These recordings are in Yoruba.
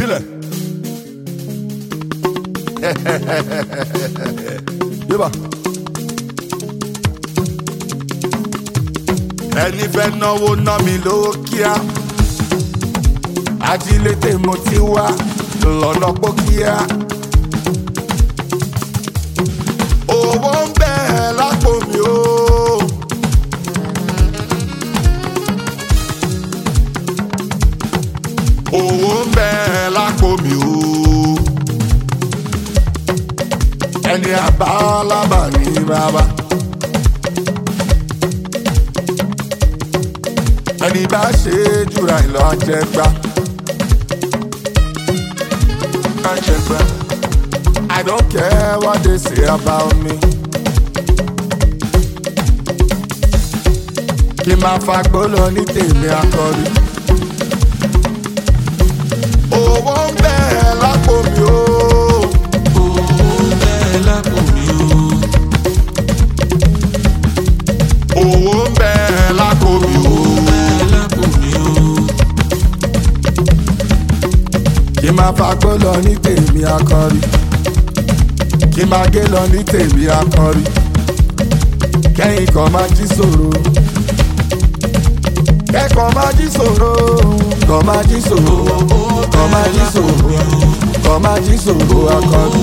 filẹ̀. yíba. ẹni fẹ́ náwó ná mi lówó kíá ajílété mo ti wá lọ́nà pókíá. owó ń bẹ lápò mi o. owó ń bẹ lápò mi o. ẹni àbálábà ní bàbá. ẹni bá ṣe é jùra ìlọ àjẹgbá. àjẹgbá. I don't care what they say about me. kí n máa fagbó lọ ní tèmi akọrí. owó ń bẹ lápò mi o. owó ń bẹ lápò mi o. kí n máa fagbó lọ ní tèmi akọrí. kí n máa gé lọ ní tèmi akọrí. kẹ́yìn kan máa jí sòro. kẹ́kọ̀ọ́ máa jí sòro. kọ́ máa jí sòro. kọ́ máa jí sòro. kọ́ máa jí sòro akọrí.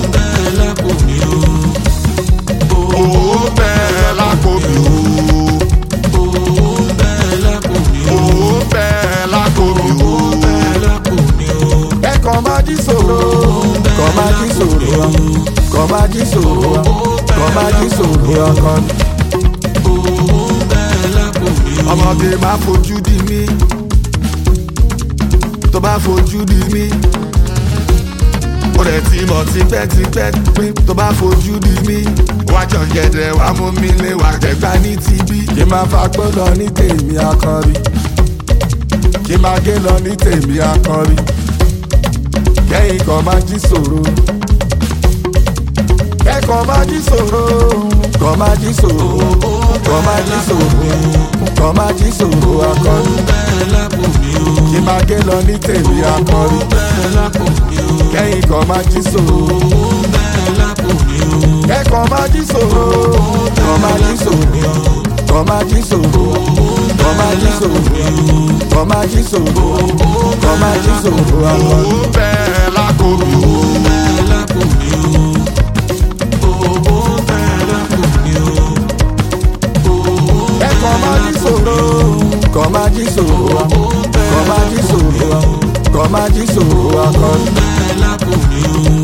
owó ń bẹ lápò mi o. owó ń bẹ lápò mi o. kẹ́kọ̀ọ́ máa jí sòro. kọ́ máa jí sòro. kọ́ máa jí sòro. kọ́ máa jí sòro akọrí. ọmọge máa fojú di mí tó bá fojú di mí ó rẹ̀ ti mọ̀ tipẹ́tipẹ́ pé tó bá fojú di mí wá jọ̀gẹ̀dẹ̀ wá mú mi lé wá jẹ̀gbá ní tibí. kí n máa fagbó lọ ní tèmi akọrí kí n máa gé lọ ní tèmi akọrí kẹ́yìn kan máa jí sòro kẹ́kọ̀ọ́ máa jí sòro kọ́ máa jí sòro kọ́ máa jí sòro kọ́ máa jí sòro akọrí kí n máa gé lọ ní tèmi akọrí kẹ́yìn kan máa jí sòro kẹ́kọ̀ọ́ máa jí sòro kọ́ máa jí sòro kọ́ máa jí sòro kọ́ máa jí sòro kọ́ máa jí sòro kọ́ máa jí sòro akọrí. owó bẹ́ẹ̀ lákò mi o. kẹ́kọ̀ọ́ máa jí sòro kọ́ máa jí sòro kọ́ máa jí sòro kọ́ máa jí sòro akọrí.